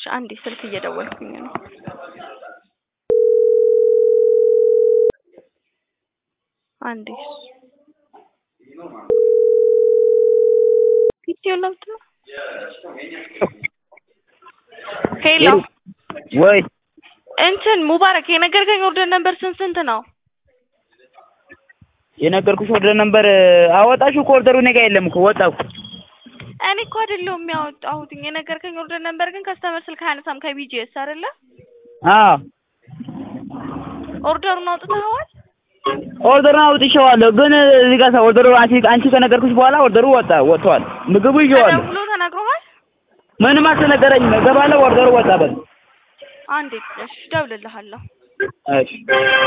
አንዴ ስልክ እየደወልኩኝ ነው። አንዴ ፒቲዮ ለምት ነው። ሄሎ ወይ እንትን ሙባረክ የነገርከኝ ኦርደር ነበር ስንት ስንት ነው? የነገርኩሽ ኦርደር ነበር አወጣሽው እኮ ኦርደሩ እኔ ጋ የለም እኮ ወጣው። እኔ እኮ አይደለሁም ያወጣሁት የነገርከኝ ኦርደር ነበር ግን ከስተመር ስልክ አያነሳም ከቢጂኤስ አይደለ? አዎ ኦርደሩን አውጥተኸዋል? ኦርደሩን አውጥቼዋለሁ ግን እዚህ ጋር ሰው ኦርደሩ አንቺ አንቺ ከነገርኩሽ በኋላ ኦርደሩ ወጣ ወጥቷል። ምግቡ ይዤዋለሁ። ተደውሎ ተነግሮሃል? ምንም አልተነገረኝም። እገባለሁ ኦርደሩ ወጣ በል አንዴ እሺ እደውልልሃለሁ። እሺ